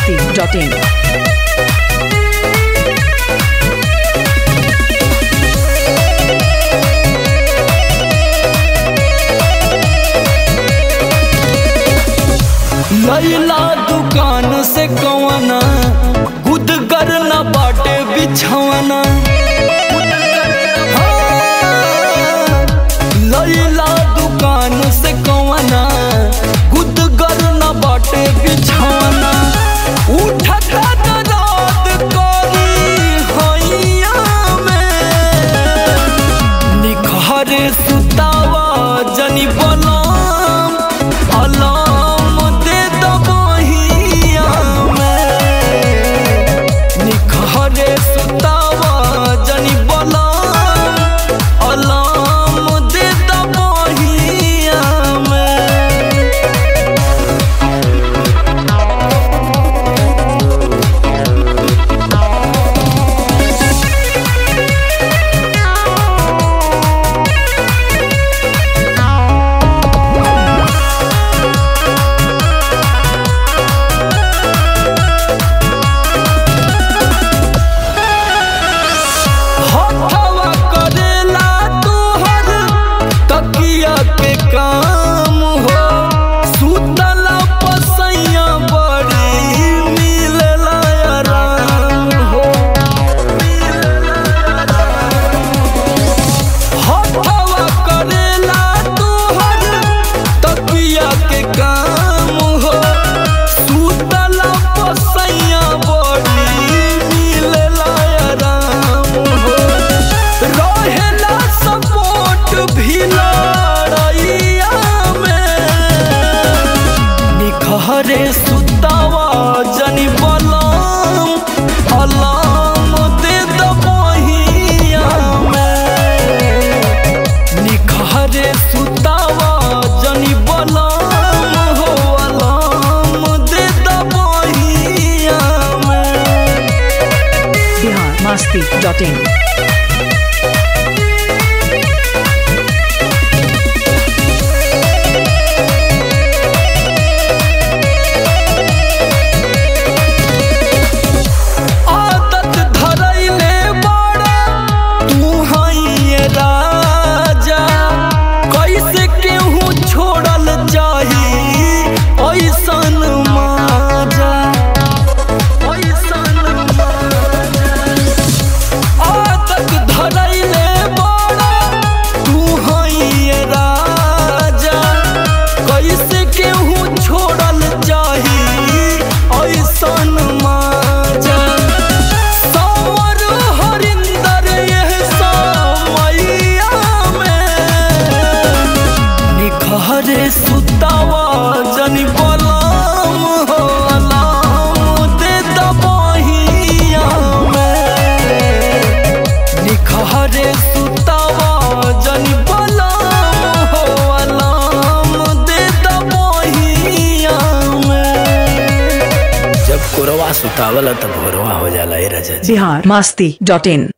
masti.in. लैला दुकान से कवना गुदगर न बाटे बिछवना हाँ, लैला दुकान से कवना गुदगर न बाटे बिछवना उठता दराद करी हैया में निखरे सुतावा जनी बलाम अलाम दे दबहिया में निखरे सुतावा जनी बलाम अलाम दे दबहिया में हथवा करेला तोहर तकिया के काम हो सुतला पसैया बड़ी मिलला आराम हो हथवा करेला तोहर तकिया के काम हो सुतला पसैया बड़ी मिलला आराम हो रहेला सपोर्ट भी लड़ैया में निखरे सुतावा जनी बलाम अलाम दे दबहिया में निखरे सुतावा जनी बलाम हो अलाम दे दबहिया में Bihar masti.in. आदत धरैले बड़ा तू हइए राजा कैसे केहू छोड़ल चाही ऐसन माजा ऐसन माजा आदत धरैले बड़ा तू हइए राजा कैसे केहू छोड़ल चाही ऐसन माजा सावर हरिंदर यह समैया में निखरे सुतावा जनी बलाम हो अलाम दे दबहिया में निखरे सुतावा जनी बलाम हो अलाम दे दबहिया में जब कोरवा सुतावला तब भोरवा हो जाला ए राजा जी Bihar masti.in.